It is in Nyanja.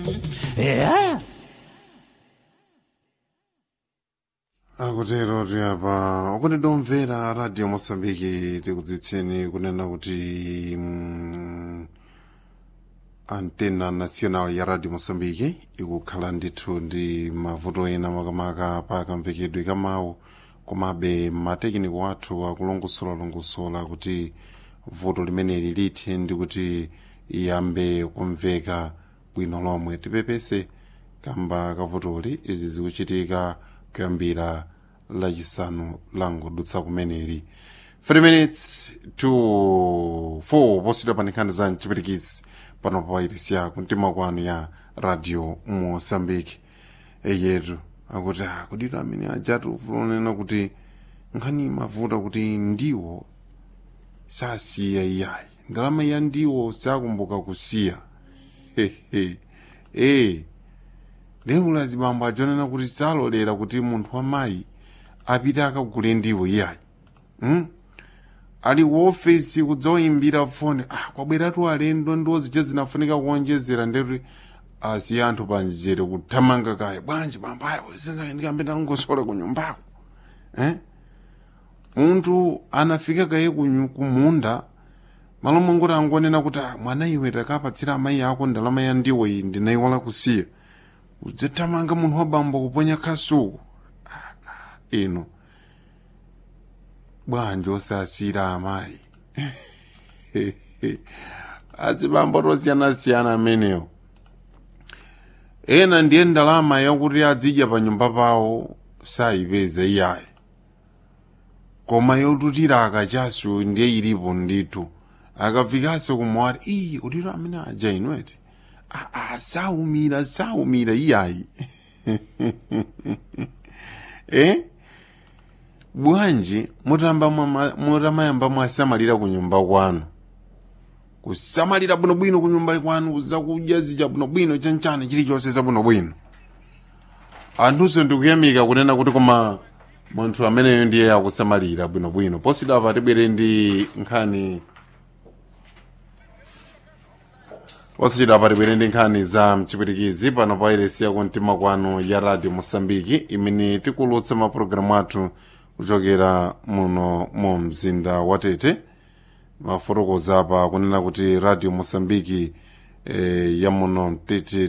eya akutero ti apa ukuti domvera radio mosambiki tikudziwitseni kunena kuti mm, antena national ya radio mosambiki ikukhala ndithu ndi mavuto ena makamaka pa kamvekedwe ka mawu komabe matekiniko athu akulongosolalongosola kuti vuto limeneli lithe ndi kuti iyambe kumveka bwino lomwe tipepese kamba kavutoli izi zikuchitika kuyambira lachisanu langodutsa kumeneli 3 minutes to 4 posidwa pa nkhani za mchipirikisi pano pa wairesi yako mtima kwanu ya radio mosambiki eyetu akuti akudito amene ajatu fulonena kuti nkhani mavuta kuti ndiwo sasiya iyayi ndalama ya ndiwo sakumbuka kusiya hehe eh lero zibambo ajonena kuti salolera kuti munthu wamayi apite akagule ndiwo iyayi hmm? ali kuofesi kudzaoyimbira foni ah, kwabweratu alendo ndiwo ziche zinafunika kuonjezera ndeti asi anthu panjere kuthamanga kaya bwanji bambayo ndikambe ndalongosola ku nyumbako eh? munthu anafika kaye kunyu- kumunda malo mangoti angonena kuti ah, mwana iwe takapatsira amayi ako ndalama ya ndiwo iyi ndinayiwala kusiya udzathamanga munthu wabambo kuponya khasuku Ah, ah, ino bwanji osasira amayi azibambo tosiyana-siyana amenewo ena ndiye ndalama yakuti adzidya pa nyumba pawo sayipeza iyayi koma yotutira akachasu ndiye ilipo ndithu akafikanso kumwati iyi utiro amene aja inweti aa saumira saumira iyayi eh? bwanji mutamba mwama- mutamayamba mwasamalira ku nyumba kwanu kusamalira bwinobwino ku nyumba kwanu kuzakudya zija bwinobwino chanchani chilichonse zabwinobwino anthunso ndikuyamika kunena kuti koma munthu ameneyo ndiye akusamalira bwinobwino posidwa apa tibwere ndi nkhani posachedwa apa tibwere ndi nkhani za mchipwitikizi pano pa iresi yako mtima kwanu ya radio mosambiki imene tikulutsa mapulogalamu athu kuchokera muno mu mzinda wa tete mafotokoza apa kunena kuti radio mosambiki eh, ya muno tete